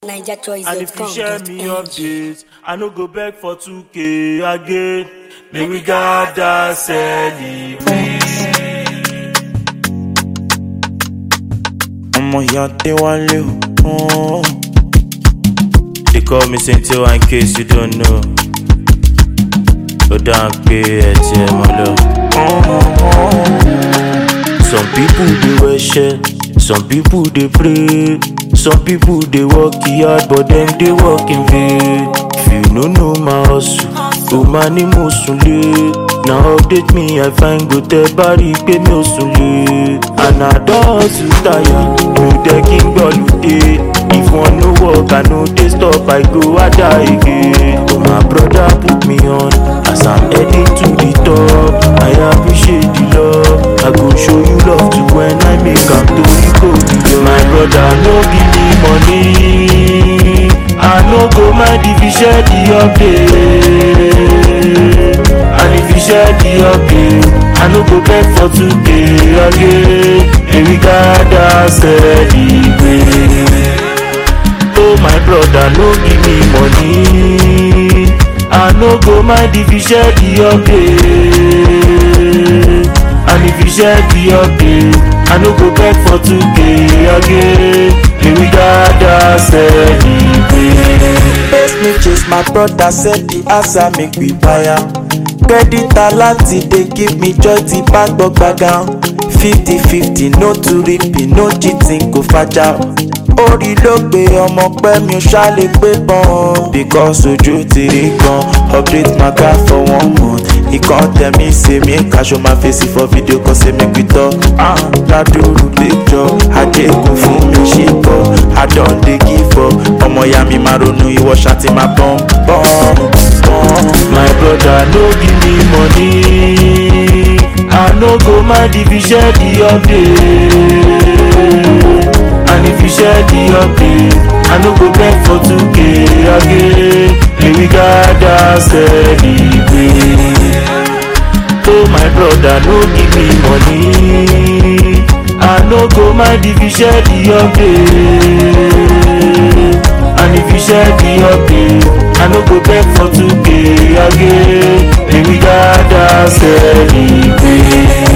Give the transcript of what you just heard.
Niger choice. And if you share me updates, I no go beg for 2k again. May we gather celebrate. ọmọ ìyá déwálé o. They call me Saint-Eo in case you don't know. Ó dáa pé ẹ ti ẹ̀ mọ́ lọ. Some people dey wear shirt, some people dey pray, some people dey work hard but dem dey work in vain. If you no know my hustle, o máa ní mo sùn lé. Na update me I find go tẹ bá rí i pé mi ò sùn lé. And I don hustle tire, mi ò dẹ́ kí n gbọ́ lùdé. If one no work, I no dey stop, I go ada again. Oh my brother put me on as I'm heading to the top. I appreciate the love. I go show you love too when I make am to you go beyond. My brother no give me money. I no go mind if you share the update. And if you share the update, I no go beg for today again. May we gather celebrate. Oh my brother, no give me money. I no go mind if you share the update. And if you share the update, I no go beg for 2k again. May we gather celebrate. Best me chase my brother said the answer make we buy am. Credit aláti dey give me joy tí bá gbọ́ gbàgán. fifty fifty no to repeat no cheating kò fàjà. orí ló gbé ọmọ pẹ́ mi ò ṣàlè pé bọ́n. because ojú ti rí gan update my car for one month. ìkan tẹ̀mí ṣe mí kaṣọ máa fèsì for video kan ṣe mí pitọ́. ládùúrú picture ajégun fún mi ṣì bọ̀. I don dey give up ọmọ ìyá mi máa ronú ìwọ ṣáàtì máa bọ́n bọ́n bọ́n. My brother no give me money. I no go mind if you share the update. And if you share the update, I no go beg for 2k again. May we gather celebrate. Oh my brother no give me money. I no go mind if you share the update. And if you share the update, I no go beg for 2k again. May we gather celebrate.